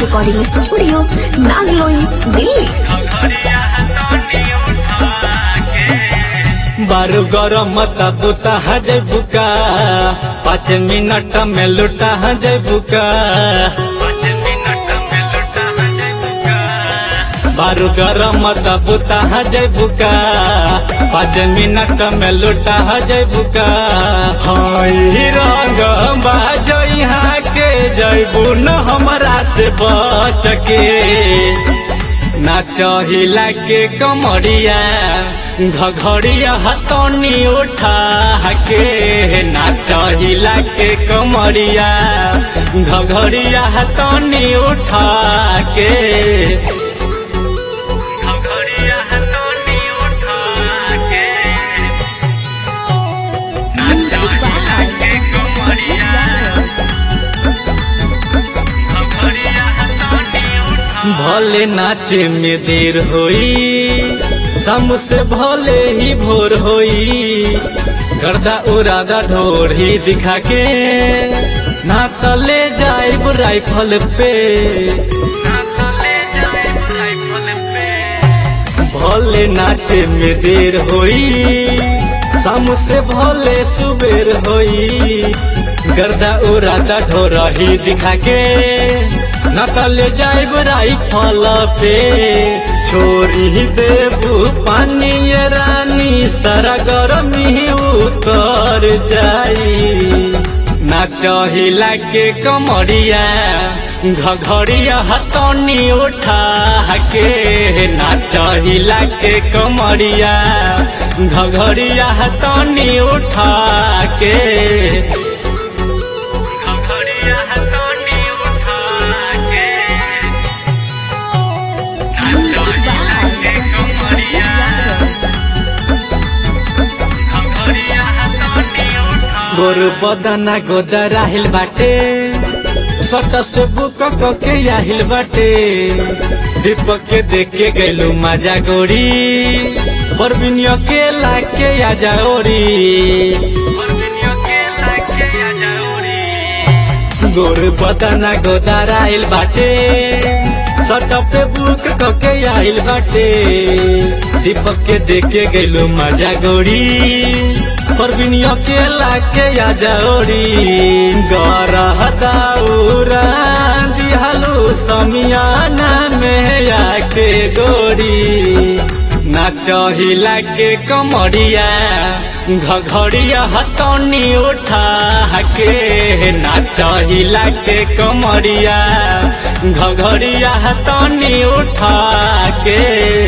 recording studio Nangloi Delhi बारू गरम मता बुता हजे बुका पाँच मिनट में लुटा हजे बुका बारू गरम मता बुता हजे बुका पाँच मिनट में लुटा हजे बुका हई रंग बाजो यहाँ के जैबू न हमरा से बच के नाचहिला के कमरिया घघड़िया हतनी उठा के नाचहिला के कमरिया घघड़िया हतनी उठा के घघड़िया हथौनी उठा के नाचहिला के कमरिया भले नाचे में देर होई सम से भले ही भोर होई गर्दा उरादा ढोर ही दिखा के ना तले जाए राइफल पे ना तले जाए राइफल पे भले नाचे में देर होई शाम से भले सुबेर होई गर्दा उरादा ढोरा ही दिखा के नकल जाए राइफल पे छोरी देबू पानी ये रानी सारा गरमी उतर जाई नाचहिला के कमरिया घघड़िया हतनी उठा के नाचहिला के कमरिया घघड़िया हतनी उठा के घघड़िया हथौनी उठा के नाचहिला के कमरिया घघड़िया हथौनी उठा गोरु बदना गोदा राहिल बाटे सट से बुक के आहिल बाटे दीपक के देख के गैलू मजा गोरी परबिनियो के लाके आजा ओरी गोर बदना गोदा राहिल बाटे सट पे बुक के आहिल बाटे दीपक के देख के गैलू मजा गोरी परबिनियो के लाके आजा ओरी गरह दाउरा दिहालू समियाना में आके गोरी नाचहिला के कमरिया घघड़िया हतनी उठा के नाचहिला के कमरिया घघड़िया हतनी उठा के